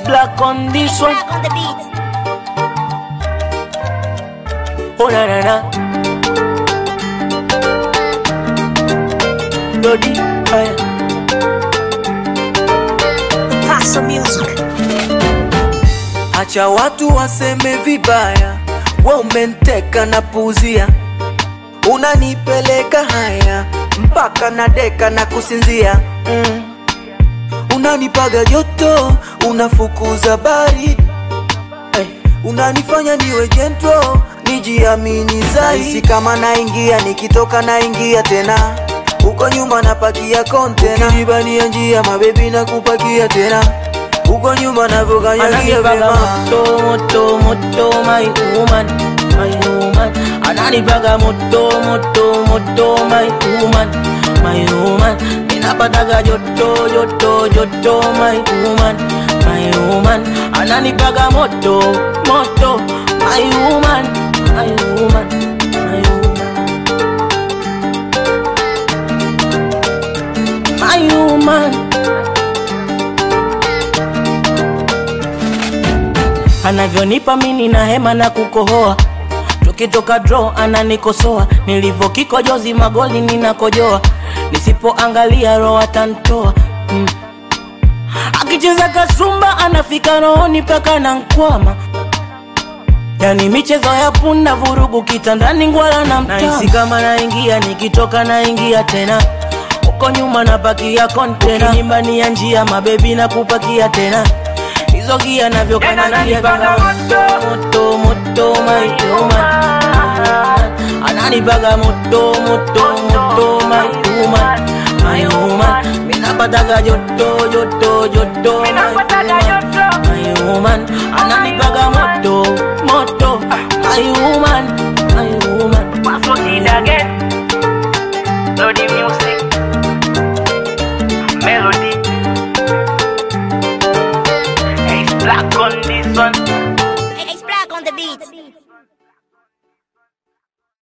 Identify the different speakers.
Speaker 1: black on this one.
Speaker 2: Black on the beat.
Speaker 1: Oh na na na. Lodi, haya.
Speaker 2: Paso music.
Speaker 1: Acha watu waseme vibaya, we umenteka na puzia, unanipeleka haya mpaka na deka na kusinzia mm. Unanipaga joto, unafukuza baridi hey. Unanifanya niwe jentro, nijiamini zaidi. Si kama naingia, nikitoka naingia tena huko nyuma napakia kontena, ukinibania njia mabebi na kupakia tena huko nyuma navyokanyagia vyema
Speaker 3: moto moto moto my woman my woman ananipaga moto moto moto my woman my woman ninapataga joto joto joto my woman my woman ananipaga moto moto my woman my woman my woman my woman anavyonipa mini na hema na kukohoa tukitoka draw ananikosoa nilivyokikojozi magoli ninakojoa nisipoangalia roho atantoa mm. akicheza kasumba anafika rohoni mpaka na nkwama yani michezo ya punda vurugu kitandani ngwala na mtahisi kama naingia nikitoka naingia tena huko nyuma napakia kontena ukinibania njia mabebi na kupakia tena hizo gia navyokanyagia moto moto my woman ananipaga moto moto moto my woman my woman minapataga joto joto joto my woman my woman ananipaga moto moto my woman my woman
Speaker 4: Paso it again. Lodi music. Melody. Ace black on this one.
Speaker 2: It's black on the beat.